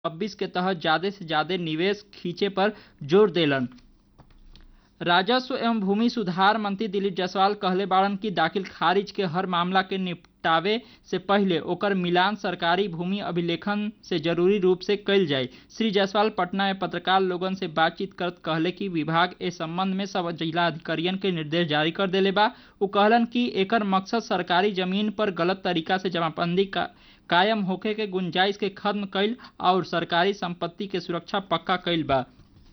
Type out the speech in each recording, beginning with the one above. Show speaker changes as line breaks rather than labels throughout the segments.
छब्बीस के तहत ज्यादा से ज्यादा निवेश खींचे पर जोर देलन राजस्व एवं भूमि सुधार मंत्री दिलीप जायसवाल कहले बाड़न कि दाखिल खारिज के हर मामला के निपटावे से पहले ओकर मिलान सरकारी भूमि अभिलेखन से जरूरी रूप से कइल जाए श्री जायसवाल पटना में पत्रकार लोगन से बातचीत करत कहले कि विभाग ए संबंध में सब जिला अधिकारियन के निर्देश जारी कर देले बा उ कहलन कि एकर मकसद सरकारी जमीन पर गलत तरीका से जमाबंदी का कायम होखे के गुंजाइश के खत्म कईल और सरकारी संपत्ति के सुरक्षा पक्का कईल बा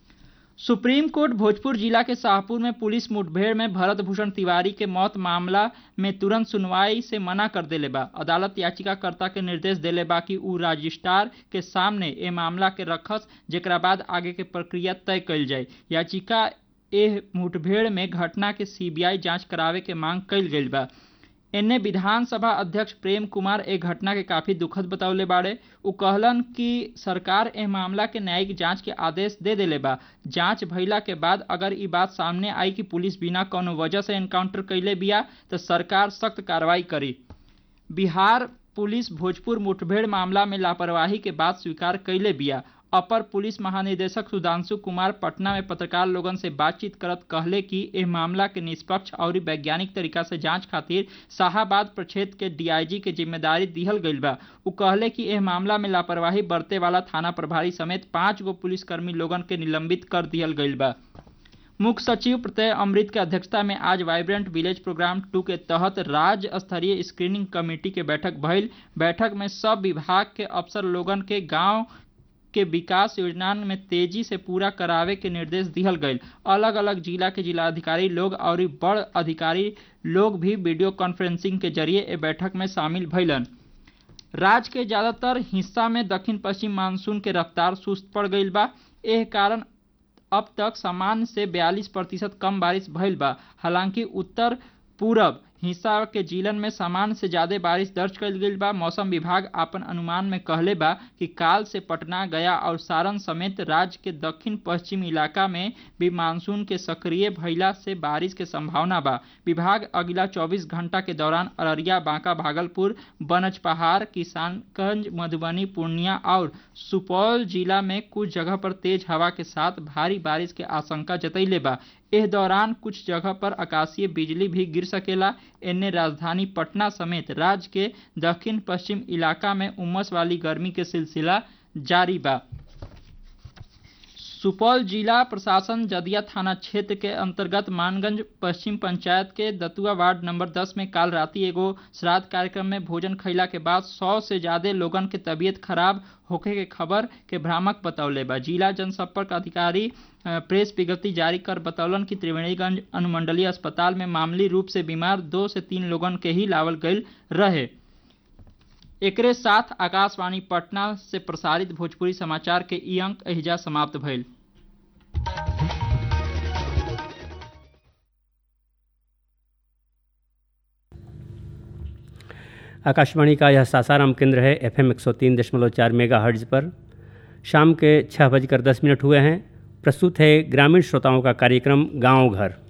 सुप्रीम कोर्ट भोजपुर जिला के शाहपुर में पुलिस मुठभेड़ में भरत भूषण तिवारी के मौत मामला में तुरंत सुनवाई से मना कर देले बा अदालत याचिकाकर्ता के निर्देश देले बा कि उ रजिस्ट्रार के सामने ए मामला के रखस जेकरा बाद आगे के प्रक्रिया तय कईल जाए याचिका एह मुठभेड़ में घटना के सीबीआई जांच करावे के मांग कईल गईल बा एने विधानसभा अध्यक्ष प्रेम कुमार ए घटना के काफी दुखद बतौले बाड़े उ कहलन कि सरकार एह मामला के न्यायिक जांच के आदेश दे देले बा जांच भइला के बाद अगर ई बात सामने आई कि पुलिस बिना कौनो वजह से एनकाउंटर कैले बिया तो सरकार सख्त कार्रवाई करी बिहार पुलिस भोजपुर मुठभेड़ मामला में लापरवाही के बाद स्वीकार कैले बिया अपर पुलिस महानिदेशक सुधांशु कुमार पटना में पत्रकार लोगन से बातचीत करत कहले कि एह मामला के निष्पक्ष और वैज्ञानिक तरीका से जांच खातिर शाहाबाद प्रक्षेत्र के डीआईजी के जिम्मेदारी दिहल गईल बा उ कहले कि एह मामला में लापरवाही बरते वाला थाना प्रभारी समेत पांच गो पुलिसकर्मी लोगन के निलंबित कर दिहल गईल बा मुख्य सचिव प्रत्यय अमृत के अध्यक्षता में आज वाइब्रेंट विलेज प्रोग्राम टू के तहत राज्य स्तरीय स्क्रीनिंग कमेटी के बैठक भइल बैठक में सब विभाग के अफसर लोगन के गांव के विकास योजना में तेजी से पूरा करावे के निर्देश दिहल गईल अलग अलग जिला के जिलाधिकारी लोग और बड़ अधिकारी लोग भी वीडियो कॉन्फ्रेंसिंग के जरिए ए बैठक में शामिल भइलन राज्य के ज्यादातर हिस्सा में दक्षिण पश्चिम मानसून के रफ्तार सुस्त पड़ गईल बा एह कारण अब तक सामान्य से 42 प्रतिशत कम बारिश भइल बा हालांकि उत्तर पूरब हिस्सा के जिलन में सामान्य से ज्यादा बारिश दर्ज कईल गईल बा मौसम विभाग आपन अनुमान में कहले बा कि काल से पटना गया और सारण समेत राज्य के दक्षिण पश्चिम इलाका में भी मानसून के सक्रिय भइला से बारिश के संभावना बा विभाग अगला 24 घंटा के दौरान अररिया बांका भागलपुर बनजपहाड़ किसानगंज मधुबनी पूर्णिया और सुपौल जिला में कुछ जगह पर तेज हवा के साथ भारी बारिश के आशंका जतैले बा एह दौरान कुछ जगह पर आकाशीय बिजली भी गिर सकेला एने राजधानी पटना समेत राज्य के दक्षिण पश्चिम इलाका में उमस वाली गर्मी के सिलसिला जारी बा सुपौल जिला प्रशासन जदिया थाना क्षेत्र के अंतर्गत मानगंज पश्चिम पंचायत के दतुआ वार्ड नंबर 10 में काल राति एगो श्राद्ध कार्यक्रम में भोजन खैला के बाद 100 से ज्यादा लोगन के तबीयत खराब होखे के खबर के भ्रामक बतौले बा जिला जनसंपर्क अधिकारी प्रेस विज्ञप्ति जारी कर बतौलन कि त्रिवेणीगंज अनुमंडलीय अस्पताल में मामूली रूप से बीमार दो से तीन लोगन के ही लावल गईल रहे एकरे साथ आकाशवाणी पटना से प्रसारित भोजपुरी समाचार के ई अंक एहिजा समाप्त भइल
आकाशवाणी का यह सासाराम केंद्र है एफ एम एक सौ तीन दशमलव चार मेगा हर्ज पर शाम के छः बजकर दस मिनट हुए हैं प्रस्तुत है ग्रामीण श्रोताओं का कार्यक्रम गांव घर